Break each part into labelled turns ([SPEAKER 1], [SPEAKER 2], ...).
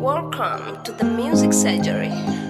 [SPEAKER 1] Welcome to the Music Surgery.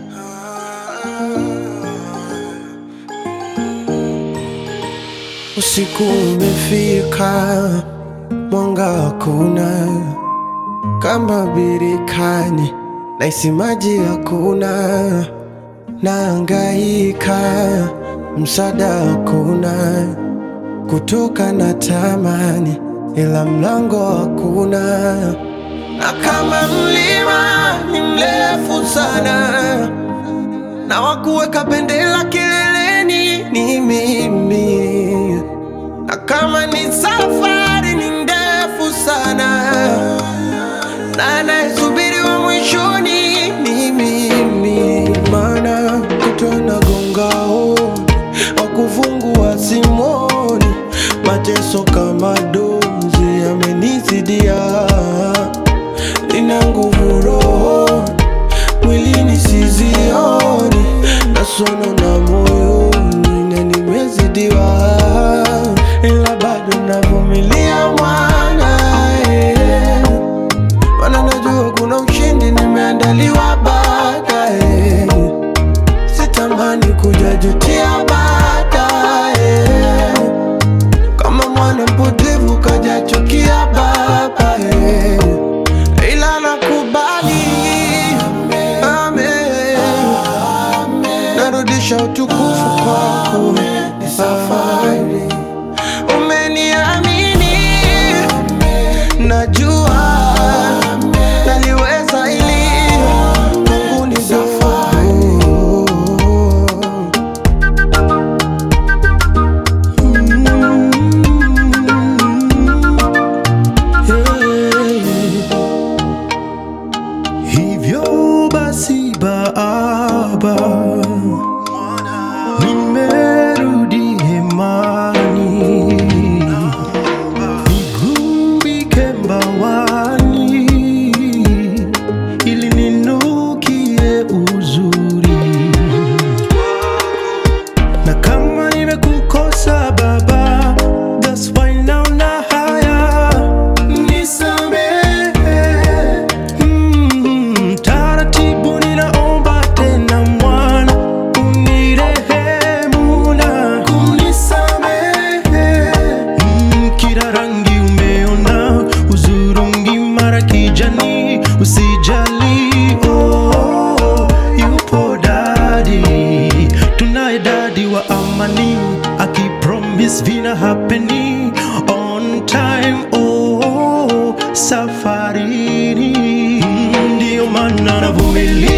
[SPEAKER 2] Usiku umefika, mwanga hakuna, kama birikani, naisi maji hakuna, naangaika, msaada hakuna, kutoka na tamani, ila mlango hakuna, na kama mlima ni mrefu sana na wakuweka bendera kileleni ni mimi, na kama ni safari ni ndefu sana, na anayesubiri wa mwishoni ni mimi, maana kutona gongao wakufungua simoni, mateso kama dozi yamenizidia, nina nguvu rohoni mwilini sizioni, nasono na moyoni na nimezidiwa, ila bado navumilia mwana eh. Maana najua kuna ushindi nimeandaliwa baadaye, sitamani kujajutia baadaye, kama mwana mpotevu kajachukia baba eh. ila nakubali Amen. Narudisha utukufu kwako, ni safari. Umeniamini, najua naliweza ili kwangu ni safari. Yeah. Hivyo basi Baba, nimerudi hemani, nigumbike mbawani, ili ninukie uzuri na kama nimekukosa Baba, that's why naona haya, nisamehe. Mm, taratibu ninaomba tena mwana, unirehemu na kunisamehe. Mm, kila rangi umeona, uzurungi mara kijani, usijali oh, yupo dadi, tunaye dadi wa amani, akipromise vina happening on time oh, safarini Mm, ndio maana navumilia